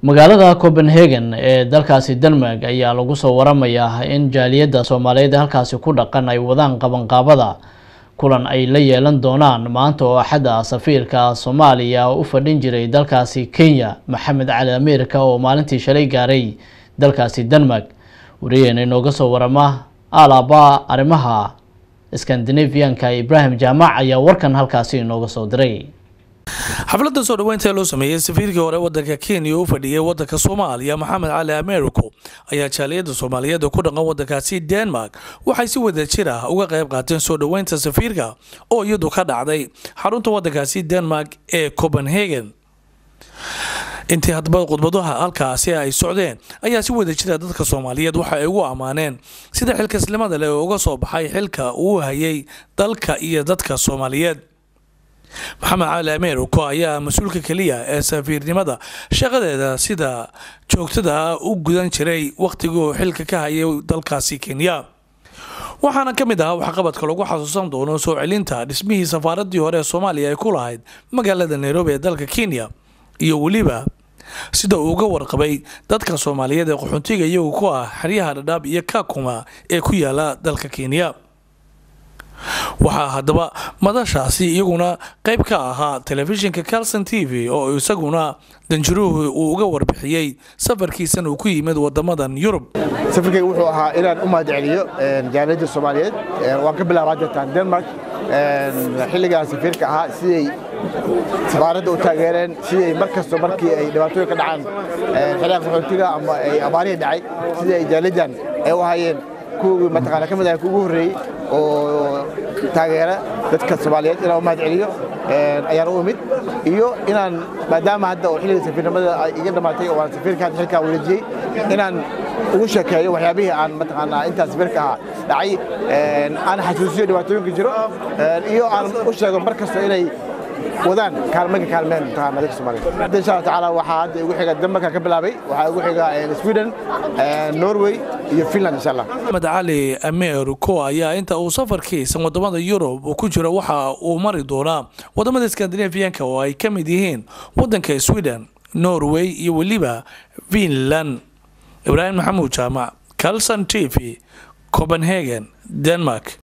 magaalada copenhagen ee dalkaasi denmark ayaa lagu soo waramayaa in jaaliyadda soomaaliyeed ee halkaasi ku dhaqan ay wadaan qabanqaabada kulan ay la yeelan doonaan maanta oo axadda safiirka soomaaliya u fadhin jiray dalkaasi kenya maxamed cali ameerika oo maalintii shalay gaaray dalkaasi denmark wariyaheena inooga soo warama alaaba arrimaha skandinavianka ibrahim jaamac ayaa warkan halkaasi inooga soo diray xafladda soo dhaweynta ee loo sameeyey safiirkii hore wadanka kenya u fadhiyay wadanka soomaaliya maxamed cali americo ayaa jaaliyadda soomaaliyeed ee ku dhaqan wadankaasi denmark waxay si wada jir ah uga qayb qaateen soo dhaweynta safiirka oo iyadu ka dhacday xarunta wadankaasi denmark ee copenhagen intii hadaba khudbadaha halkaasi ay socdeen ayaa si wada jira dadka soomaaliyeed waxa ay ugu ammaaneen sida xilkasnimada leh oo uga soo baxay xilka uu hayay dalka iyo dadka soomaaliyeed maxamed cali ameeriko ayaa mas-uulka keliya ee safiirnimada shaqadeeda sida joogtada u gudan jiray wakhtiguu xilka ka hayay dalkaasi kenya waxaana ka mid ahaa waxqabadka lagu xasuusan doono soo celinta dhismihii safaaradii hore ee soomaaliya ay ku lahayd magaalada nairobi ee dalka kenya iyo weliba sida uu uga warqabay dadka soomaaliyeed ee qaxoontiga iyagu ku ah xeryaha dhadhaab iyo kakuma ee ku yaala dalka kenya waxaa haddaba madashaasi iyaguna qayb ka ahaa telefishinka calson t v oo isaguna danjiruhu uu uga warbixiyey safarkiisan uu ku yimid wadamadan yurub safarkayga wuxuu ahaa inaan u mahad celiyo jaaliyadda soomaaliyeed waan ka bilaabaa jirtaan denmark xilligaan safiirka ahaa siday safaaradda u taageereen siday mar kasto markii ay dhibaatooyin ka dhacaan xilliga qaxootiga ama ay abaarihii dhacay sidai ay jaaliyaddan ay u hayeen kuwii mataqaana ka mid ahay kuugu horreeyey oo taageera dadka soomaaliyeed inaan u mahad celiyo ayaan u imid iyo inaan maadaama hadda oo xilliga safiirnimada ay iga dhammaatay oo aan safiirka hadda xilkaa wareejiyey inaan ugu sheekeeyo waxyaabihii aan mataqaanaa intaan safiirka ahaa dhacay aan xasuusiyo dhibaatooyinka jiro iyo aan u sheego mar kasta inay wadaan kaalmaka kaalmeen mataqaana dadka soomaaliyeed hadda insha allah tacaala waxaa hadda igu xiga denmarka ka bilaabay waxaa igu xiga sweden norway iyo finland insha allah maxamed cali ameeriko ayaa inta uu safarkiisa wadamada yurub uu ku jiro waxa uu mari doonaa wadamada skandinafiyanka oo ay ka mid yihiin wadanka sweden norway iyo weliba finland ibraahim maxamuud jaamac calson t v copenhagen denmark